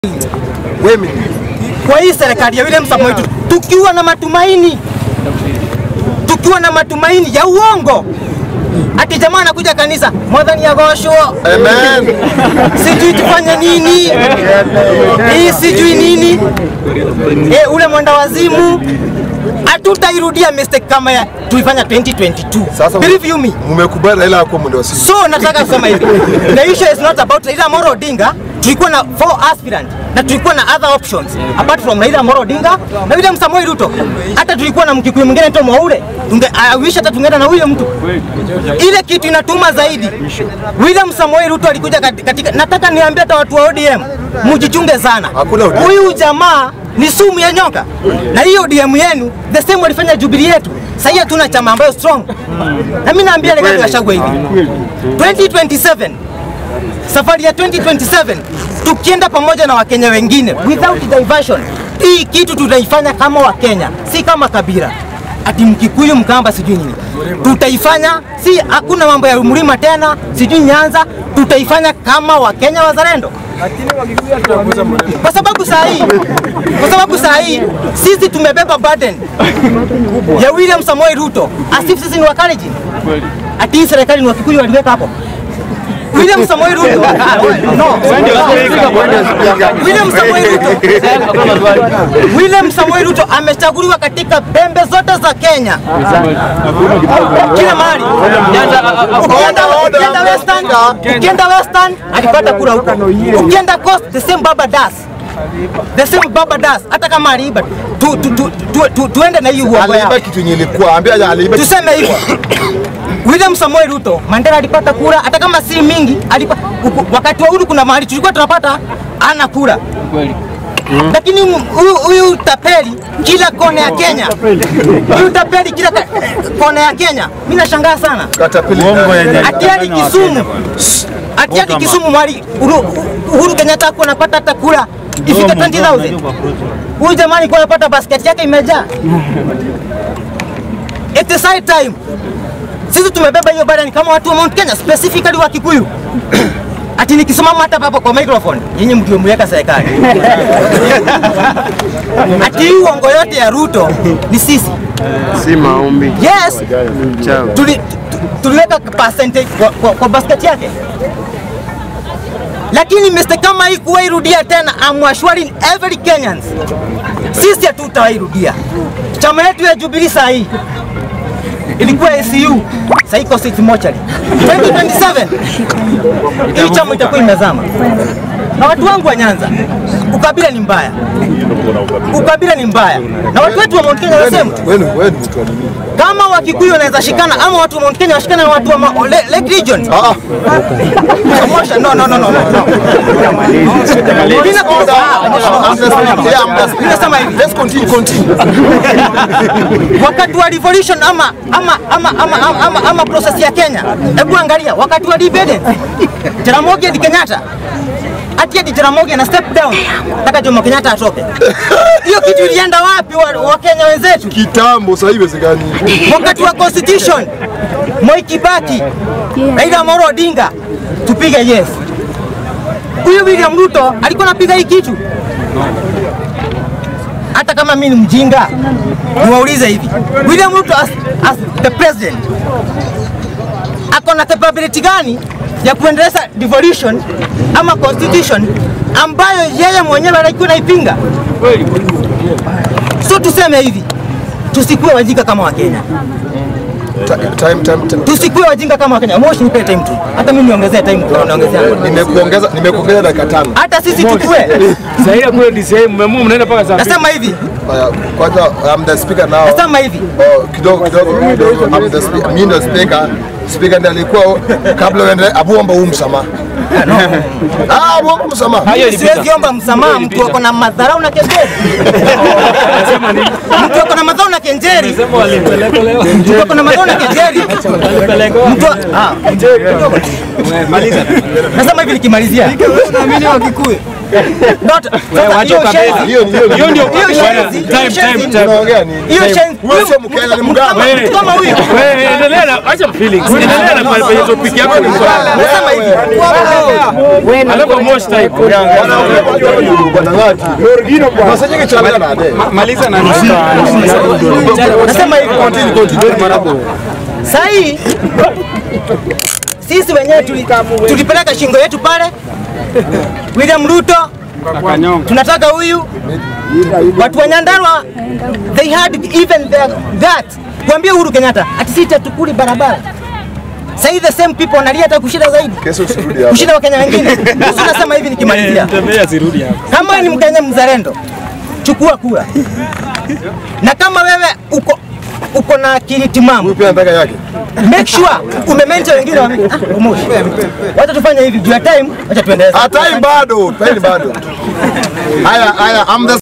women. kwa hii serikali ya William Samoei Ruto, tukiwa na matumaini, tukiwa na matumaini ya uongo ati jamaa anakuja kanisa mwadhani yagoshwo Amen. sijui tufanye nini hii sijui nini e, ule mwenda wazimu hatutairudia mistake kama ya tulifanya 2022 Sasa believe you me mmekubali Raila akuwa mwendo wa simu. so nataka kusema hivi the issue is not about Raila Amolo Odinga tulikuwa na four aspirant na tulikuwa na other options apart from Raila Amolo Odinga na William Samoei Ruto hata tulikuwa na mkikuyu mwingine anaitwa Mwaure tunge I wish hata tungeenda na huyo mtu ile kitu inatuma zaidi William Samoei Ruto alikuja kati- katika nataka niambie hata watu wa ODM mjichunge sana Hakuna ODM. huyu jamaa ni sumu ya nyoka na hiyo ODM yenu the same walifanya Jubilee yetu sasa hatuna chama ambayo strong na mimi naambia Rigathi Gachagua hivi 2027 safari ya 2027 tukienda pamoja na wakenya wengine without diversion hii kitu tutaifanya kama wakenya si kama kabila ati mkikuyu mkamba sijui nini tutaifanya si hakuna mambo ya mlima tena sijui nyanza tutaifanya kama wakenya wazalendo kwa sababu saa hii kwa sababu saa hii sisi tumebeba burden ya William Samoei Ruto asif sisi ni Wakalenjin ati hii serikali ni Wakikuyu waliweka hapo William Samoei Ruto Ah, no. William Samoei Ruto William Samoei Ruto amechaguliwa katika pembe zote za Kenya kila mahali ukienda ukienda western ukienda western alipata kura huko ukienda coast the same baba das the same baba das hata kama aliiba tu, tu, tu, tu, tu, tuende na hii uongo yao Aliiba kitu yenye ilikuwa, ambia aje aliiba. kitu- tuseme hivyo William Samoei Ruto Mandela alipata kura hata kama si mingi alipa, uku- wakati wa uhuru kuna mahali tulikuwa tunapata ana kura lakini huyu- huyu tapeli kila kona ya Kenya, huyu tapeli kila ka- kona ya Kenya, mimi nashangaa sana Katapili. ati hadi Kisumu, ati hadi Kisumu mwali Uhuru, Uhuru Kenyatta hakuwa anapata hata kura ifike 20000 huyu jamani alikuwa anapata basket yake imejaa. It is high time sisi tumebeba hiyo burden kama watu wa Mount Kenya, specifically wa Kikuyu. Ati nikisimama hata hapo kwa microphone yenye mkiwa mweka serikali ati hii uongo yote ya Ruto ni sisi. si maombi Yes, chao. tuli, tu- tuliweka percentage kwa, kwa, kwa basket yake, lakini mistake kama hii kuwairudia tena, I'm assuring every Kenyans, sisi hatutawairudia. Chama yetu ya Jubilee saa hii ilikuwa ACU, sasa iko six mochari 2027 hii chama itakuwa imezama. Na watu wangu wa Nyanza, ukabila ni mbaya, ukabila ni mbaya, na watu wetu wa Mount Kenya wanasema Wewe wewe ni mtu wa nini? kama Wakikuyu wanaweza shikana ama watu wa Mount Kenya washikana na watu wa ma- Le- Lake Region. Ah, Promotion, no, no, no, no, no. Mimi na- I'm just yeah, I'm just Nimesema hivi. Let's continue, continue. wakati wa revolution ama ama ama ama, ama, ama, ama process ya Kenya, hebu angalia wakati wa independence, Jaramogi Oginga Kenyatta ati ati Jaramogi ana step down, nataka Jomo Kenyatta atoke. Hiyo kitu ilienda wapi wa, wa Kenya wenzetu? Kitambo sasa hivi wezekani. wakati wa constitution Moi Kibaki, Raila Amolo Odinga, tupige yes. Huyu William Ruto alikuwa anapiga hii kitu. Hata kama mimi ni mjinga, niwaulize hivi, William Ruto as, as the president ako na capability gani ya kuendeleza devolution ama constitution ambayo yeye mwenyewe alikuwa naipinga? So tuseme hivi, tusikuwe wajinga kama Wakenya. Ta- Time, time, time. tusikuwe wajinga kama Wakenya. Moshi nipe time tu, hata mimi niongezee time tu, naongezea Nimekuongeza nimekuongeza dakika tano. hata sisi tukue. Sahii kule DCI mmemua mnaenda mpaka saa Nasema hivi, Haya, Kwanza I'm the speaker now. nasema hivi, Oh, kidogo kidogo kidogo. I'm the speaker. Mimi ndio speaker. Speaker ndiye alikuwa kabla uende abuomba huu msamaha. Ah, abuomba msamaha. siwezi omba msamaha mtu ako na madharau na kenjeri. Mtu ako na madharau na kenjeri, mtu ako na madharau na kenjeri, mtu ah, nasema hivi nikimalizia, Naamini Wakikuyu. Not- sasa wacha hiyo kabisa. shenzi- Hiyo ni hiyo ni- Hiyo ndio hiyo bwana, shenzi- time, hiyo time, shenzi- time. Unaongea nini? hiyo shenzi- Wewe sio Mkenya, ni Mgamba. Kama- Wewe. kama huyu Wewe endelea na acha feelings. Endelea na pale penye topic yako ni swala. nasema hivi Alafu most type. Masajiki chana na ade. Maliza na nusu. nasema hivi sahii sisi wenyewe tuli- tulipeleka shingo yetu pale William Ruto Kanyonga. tunataka huyu watu wa Nyandarua they had even their, that kuambia Uhuru Kenyatta ati sisi tukuli barabara sahii the same people wanalia hata kushinda zaidi Kesho usirudi hapa. kushinda Wakenya wengine. Sasa nasema hivi nikimalizia, Tembea sirudi hapa. kama wewe ni Mkenya mzalendo, chukua kura, na kama wewe uko uko na akili timamu Huyu pia anataka yake. make sure umemention wengine wa ah, umoshi. Wacha tufanye hivi juu ya time, wacha tuendeleze. Ah, time bado, time bado. Haya, haya, I'm the